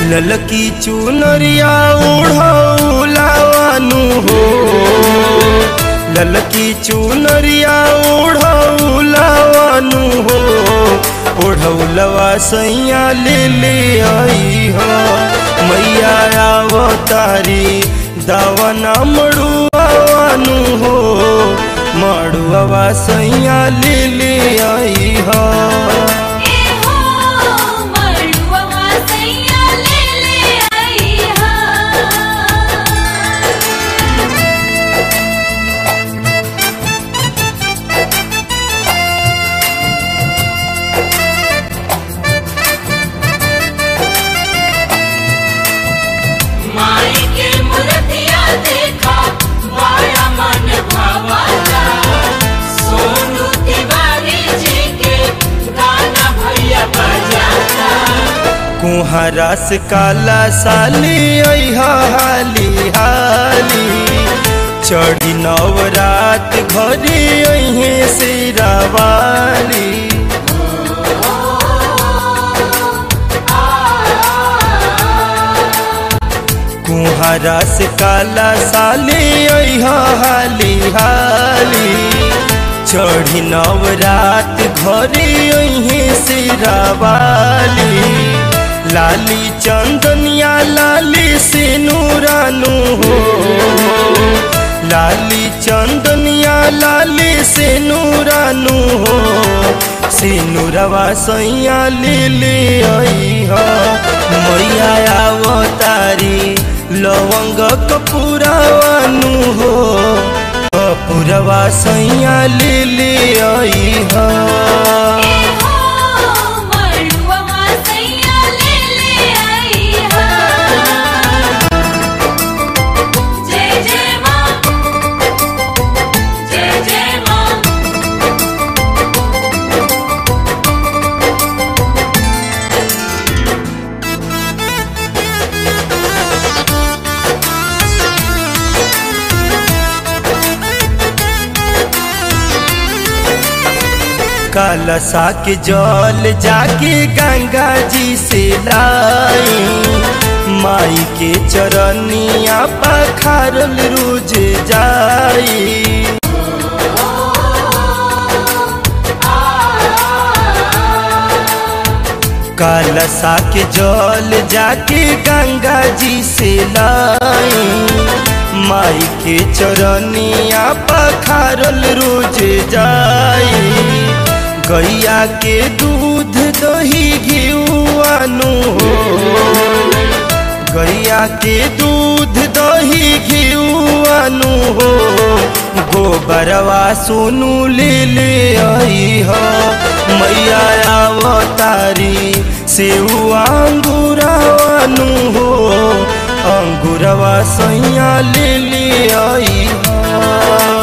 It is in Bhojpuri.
ललकी चुनरिया ओढ़ौलावानु हो ललकी चुनरिया ओढ़ौलावानु हो ओढ़ौलवा सैया ले ले आई हो मैया आवतारी दावना मड़ुआवानु हो मड़ुआवा सैया ले ले आई हो ए हो मड़ुआ सैया ले ले आई हा माई के मूर्तिया देखा बड़ा मन भावता सोनू तिवारी जी के गाना भैया बजाता कुहरा से काला साली अहा हाली हाली चढ़ी नवरात घरे अहे से रावाली कुहरा से काला साली अहा हाली हाली चढ़ी नवरात घरे अहे से रावाली लाली चंदनिया लाली से नूरानू हो लाली चंदनिया लाली से नूरानू हो से नूरवा सैया ले ले आई हो मैया आवतारी लवंग कपूरावानू हो कपूरवा सैया ले ले आई हो ए हो मड़ुआ सैया ले ले आई हा जय जय मां जय जय मां कलसा के जल जाके गंगा जी से लाई माई के चरनिया पखारल रोज जाई कलसा के जल जाके गंगा जी से लाई माई के चरनिया पखारल रोज जाई गैया के दूध दही घिउआनु हो गैया के दूध दही घिउआनु हो गोबरवा सोनू ले ले आई हो मैया आवतारी सेऊ अंगुरावानु हो अंगुरवा सैया ले ले आई हो